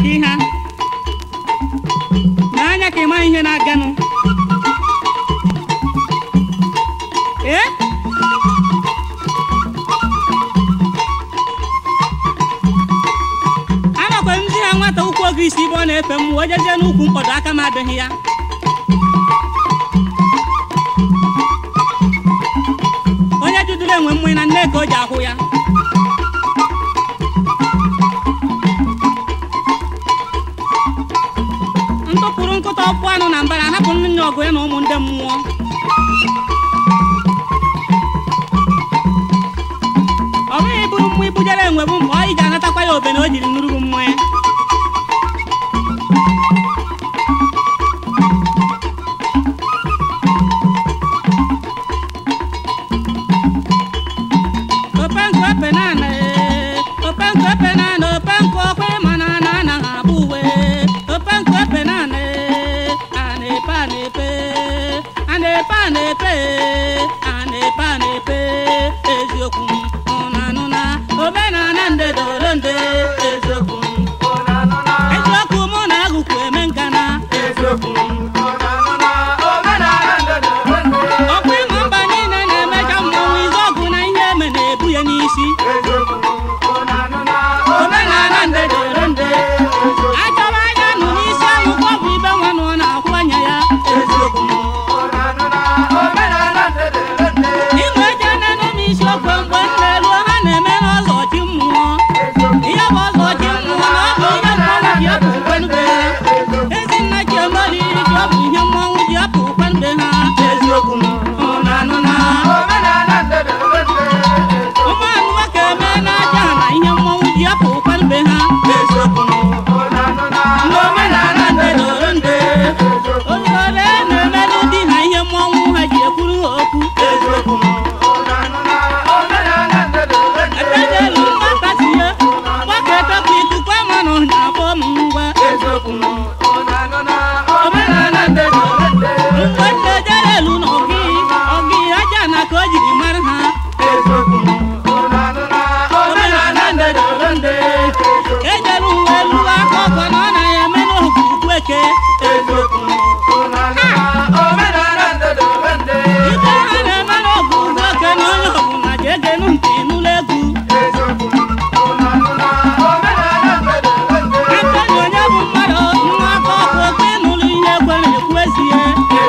ka ihe n'anya ka ị ma ihe na-aganụ ee anọkwa ndị ha nwata ụkwụ oge isi ibe ọ na-efe m wee jezie n'ukwu mkpọdo aka m adịghị ya onye jụdụrụ enwe mmụị na nne ka o ji akwụ ya ntụpụrụ nkụta ọkpụ anụ na mbara hapụ nne ọgụ ya na ụmụ ndị mmụọ ọ bụghị iburu mmụọ ibujere enwe bụ mgbe ọ iji anatakwa ya obe na o jiri nururu mmụọ ya openko penana openko penana openko okwe mana na na ha buwe openko penana anepa nepe anepa nepe anepa nepe eziokwu ụna nụna omenala nde doro nde eziokwu eziokwu mụ na agụkwu eme nkana ọkwa ịma mba niile na-emecha mmọnwụ izu ọgụ na ihe eme na-ebu ya n'isi omenala nde doro nde achọba anya nụ n'isi anwụ ka ọ bụ ibe nwa na ọ na-akwụ anya ya ịnwe eje nenụ m isiokwu mgbe m na-eruo ha na-eme n'ọzọchi mmụọ ihe bụ ọzọchi mmụọ na ọ bụ ihe mmọnwụ ji apụ kwenube ha ezinna ji emeri ji ọ bụ ihe mmọnwụ ji apụ kwenube ha eziokwu ụna nụna ụmụ anụ nwoke eme n'aja na ihe mmọnwụ ji apụ kwenube ha eziokwu ndị omenala nde doro nde onye ole na-emelụ di ha ihe mmọnwụ ha ji ekwuru ha okwu ekedelu nwata tinye gbaka etepụ ikuku ama na ọ na-akpọ m ngwa omenala nde doro nde mgbe nne jere elu na ọgị ọgị aja na ka o jiri mara ha omenala nde doro nde ejere uwe elu aka ọkọ na ọ naghị eme n'ohu ukwu eke ike ha na-eme n'oge ugwu oke na onye ọbụla ji egenu ntị n'ụlọ egwu Antoni onye bụ mmadụ nwa aka ọkụ okpe n'ụlọ ihe ekwere ekwu ezie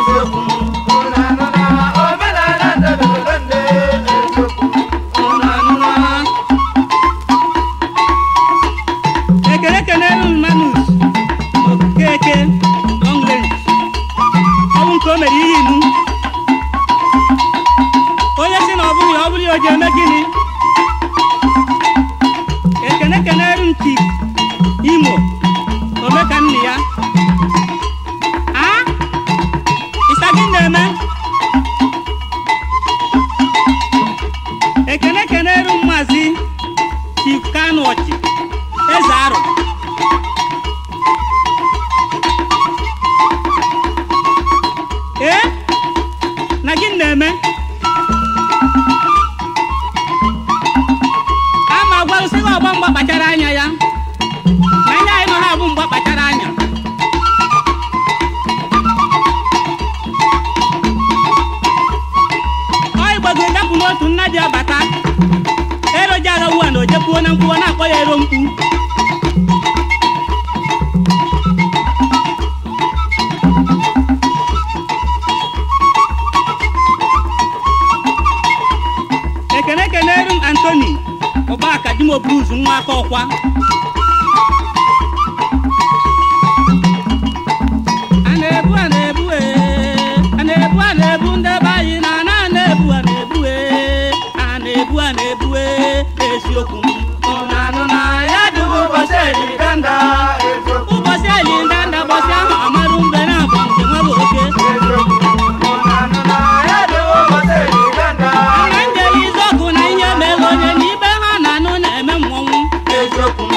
ekele kelere manus okeke longlen ọ bụ nke o mere ihe inu onye si na ọ bụghị ọ bụrụ ya o ji eme gịnị ekene kelere nti imo omeka nne ya a ịsa gị na-eme ekene kelere mmazi chief kanu ọchị eze arụ ee na gị na-eme a ma gwarụsị gị ọgba mgba kpachara anya ya na ihe anyị nọ ha bụ mgba kpachara anya ọ igbago dapụ n'otu nna ji abata ero ji agha ugbu a na o jekwuo na mkpu ọ na-akpọ ya ero mkpu ekene keneru m antoni ọgbaka dimobruz nwa aka ọkwa a na-ebu a na-ebu ee a na-ebu a na-ebu ndị be anyị na ana a na-ebu a na-ebu ee a na-ebu a na-ebu ee eziokwu m ọ na-anụ na ya dịbụ ụbọchị eliri danda ụbọchị eliri danda ụbọchị ahụ amarụ mbe na-abụ nke nwa bụ oke na njere izu ọgụ na ihe mere onye na ibe ha na-anụ na-eme mmọnwụ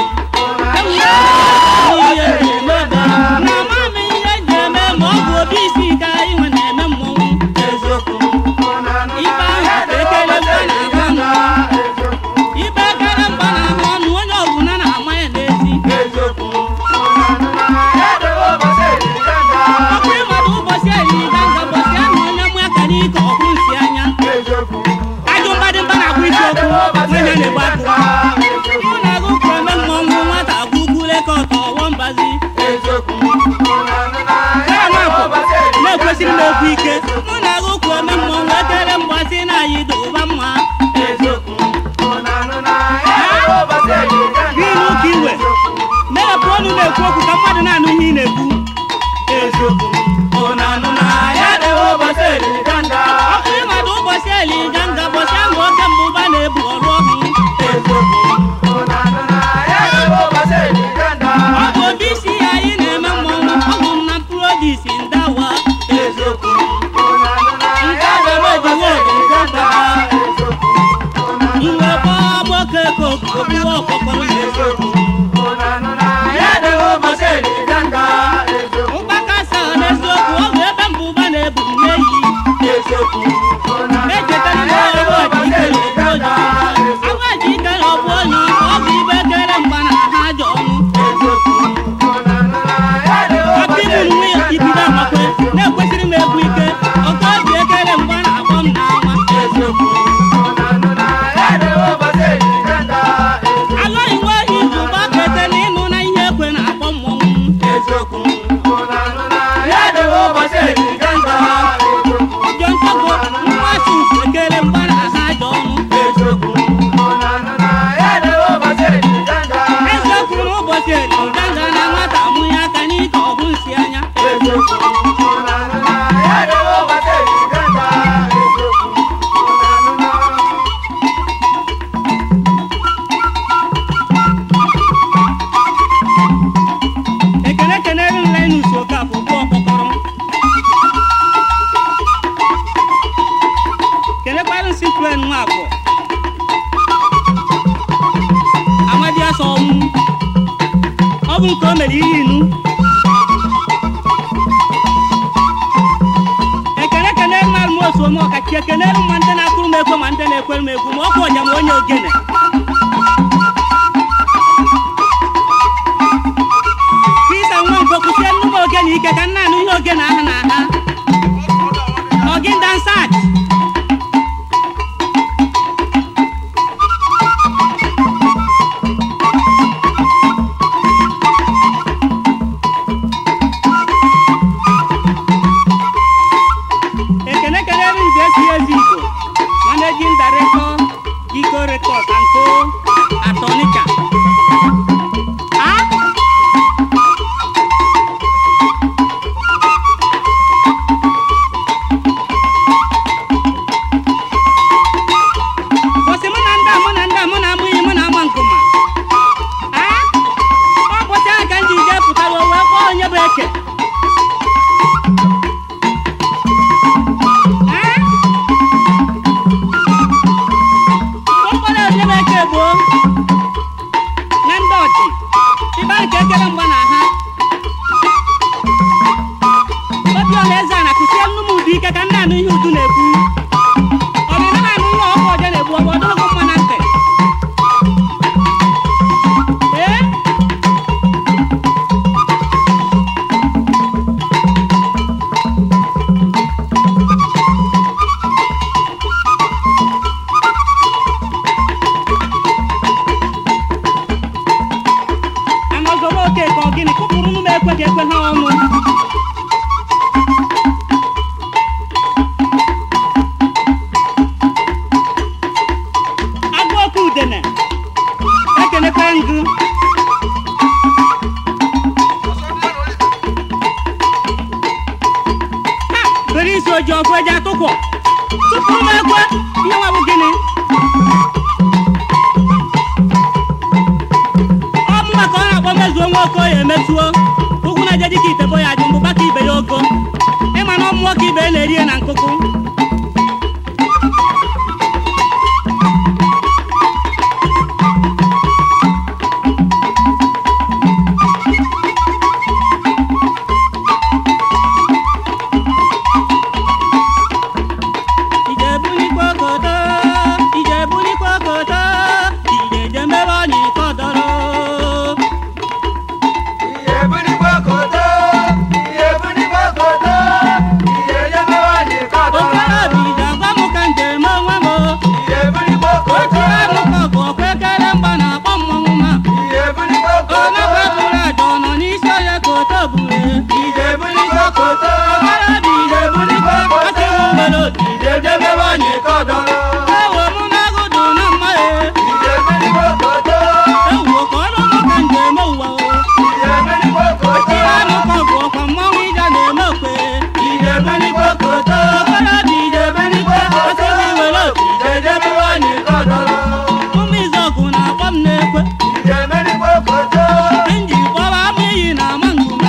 kenere Linus Okafor bụ ọkpọkọrọ kenekwara Cyprian Nwafọ amadi asa ọnwụ ọ bụ nke o mere ihe inu ekene kenere mmadụ m osu ome ọkachi ekenere ma ndị na-akụrụ m ekwe ma ndị na-ekwere m ekwu ma ọkwa ọja ma onye ogene Krista nwa mgbe kwụsie nnu m ogene ike ka nna anụ ihe ogene ahụ na aha ọgin dansat ekene kelere nze esi ezi igbo managing director iko records and co atonica Ah? Bọsị mụ na ndị a mụ na ndị a mụ na amụ iyi mụ na ama nkụma Ah? ọ bụsị ahụ ka m ji jee pụtara o wee kpọọ onye bụ eke Ah? ụgbọrọ onye bụ eke gboo na ndị ọchị ịba nke ekele mgba na ha obi ọha eze a na kụsie nnu m ụdị ike ka m na-anụ ihe udu na-ekwu ọ bụ na na-anụ ihe ọkụ ọjọọ na-egbu ọgbọ ọdụrụgụ mma na ntị ee anọzọrọ oke ka ọ gịnị kụpụrụ m ekwe ka ekwe ha ọnụ agụ oke udene ekenekwa ngụ ha bere isi oji ọgụ eji atụkwọ tụpụrụ m ekwe ihe nwa bụ gịnị ọ mụnwa ka ọ na-akpọ mezuo nwa oke ya emetuo ụkwụ na je dịka itebo ya dị mbụba ka ibe ya ogo ịma na ọmụọ ka ibe ya na-eri ya na nkụkụ Ijebulikwa koto, ijebulikwa koto, ijeje mebe ọnyị kọdọrọ. Okorobịa ije agwa m ka njem onwe m o. Ochie m ka ọgụ ọkwa ekere mgba na-akpọ mmọnwụ ma. Onekwe buru aja ọ nọ n'isi onye koto buru e. Okorobịa ijebulikwa asị m nwere otu ijeje mebe ọnyị kọdọrọ. Ewo mụ na-agụdụ na mma e. Ewo ka ọrụ m ka njem ụwa o. Ochie m ka ọgụ ọkwa mmọnwụ ije na-eme okwe. Okorobịa ijebulikwa asị m nwere otu ijeje mebe ọnyị kọdọrọ. Ụmụ Izọgụ na-akpọ m n'ekwe. Nji kpọwa m iyi na ama nkume.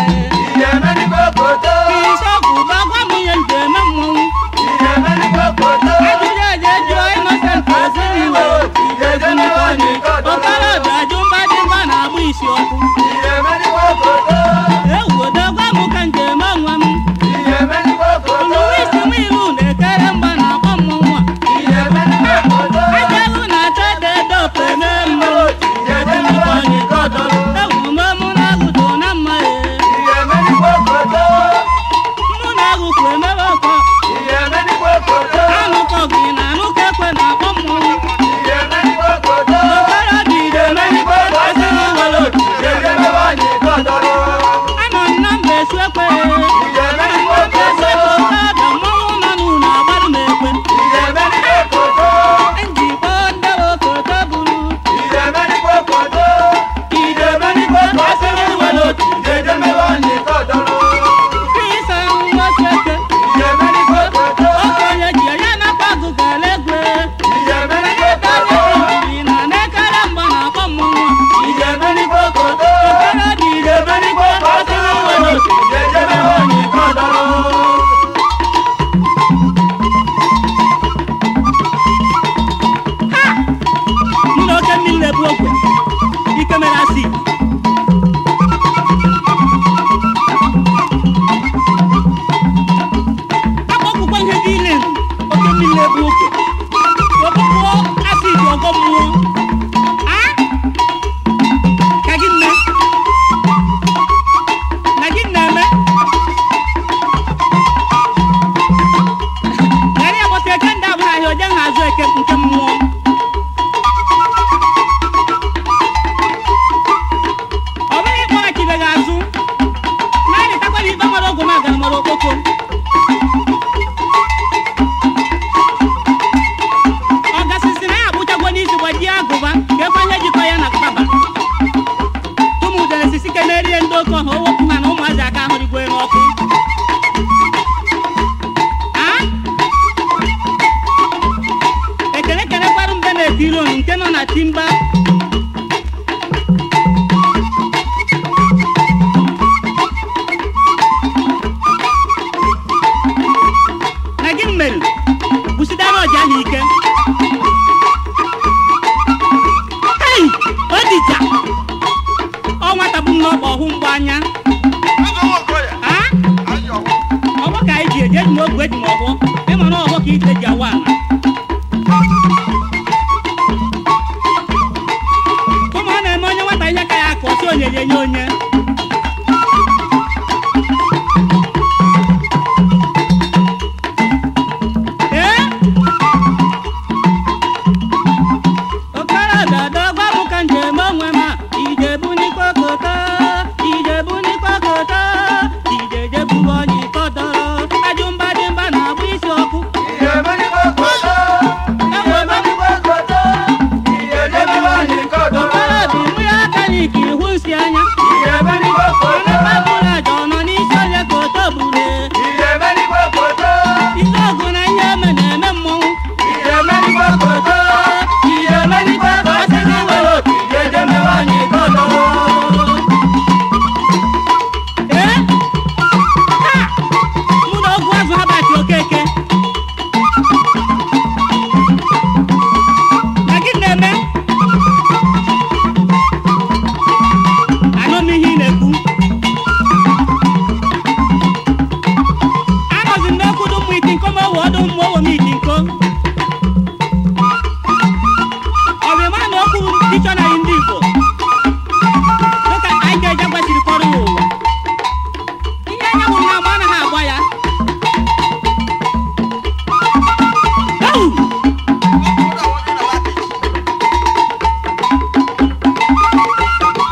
Bishọpụ gbagwa m ihe m ji eme mmọnwụ. Ajụjụ eji ejụọ Innocent Azịrị iwe. Okorobịa ajụ mba dị mba na-agba isi ọkụ. Ewuodo gwa m ka m ji eme onwe m. Nụwa isi m ilu na-ekere mgba na-akpọ mmọnwụ a. Ajahụ na-achọ ede ede ofe mee mmọnwụ. Ewu m mụ na-agụdụ na mma ya. Mụ na-agụkwu emebe ọkọ. Anụkọ gị na anụkọ ekwe na-akpọ mmọnwụ. Okorobịa ide emelikwa asị m nwere otu. Anọ m na mba esu ekwe. Esu ekwe okorobịa mmọnwụ nọ n'ụlọ agbarụ m ekwe. Njikọ ndị okoto buru. Asị m nwere otu. Krista nwoke eke. Okenye ji ya nakwa agụgala egwe. Ị na na-ekere mgba na-akpọ mmọnwụ a. Okorobịa ide emelikwa asị m nwere oko ọ gasịsị na ya akpụchagwo n'isi gbajie agụba ka ekwe ihe jikọ ya na kpaba ụmụ udere sisi ke na-erie ndị oke ọha o wepụ ha na ụmụazị aka ahụ rigwe n'ọkụ Ah? ekele kelekwara mbe na-etiri onu nke nọ na timba na gị mere kwụsịdara ọja ahụ ike hei o dịcha ọ nwata bụ nnọọ ọhụ mgbe anya Ah? ọgbọ ka anyị ji eji eji m ogwe eji m ọgbọ ịma na ọgbọ ka ije ji awa ala ụmụ ọ na-eme onye nwata ihe ka ya aka ọsị onye nye nye onye ee okorobịa dọgba m ka njem onwe ma ijebu n'ikpokoto ijebu n'ikpokoto ijejebu onye ịkọdọrọ ajụmba dị mba na-agba isi ọkụ okorobịa mụ ya aka n'ike ihu nsi anya onye kpabụla aja ọ nọ n'isi onye ka oto buru isi ọgụ na ihe eme na-eme mmọnwụ ọsị gị were otu ijeje mewe onye ịkọdọrọ ee ha mụ na ogwu azụ abati okeke na gị na-eme anụ m ihe ị na-ekwu anọzi m n'ekwudu mmụ iti nko ma owe ọdụ mmụ owe m iti nko ọ bụ ịma na okwu dictionary ndị Igbo dịka anyị ga-eji agbachiri kọrọ ya ụwa ihe anyanwụ na agba anaghị agba ya Au!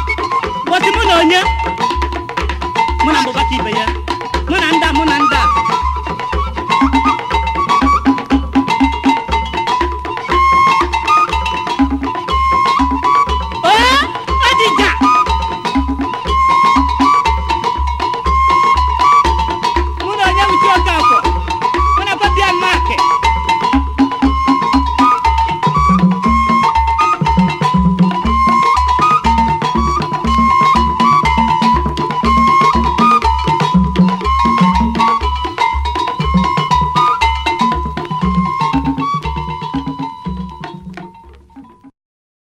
ụbọchị mụ na onye mụ na mbụbaka ibe ya mụ na ndị a mụ na ndị a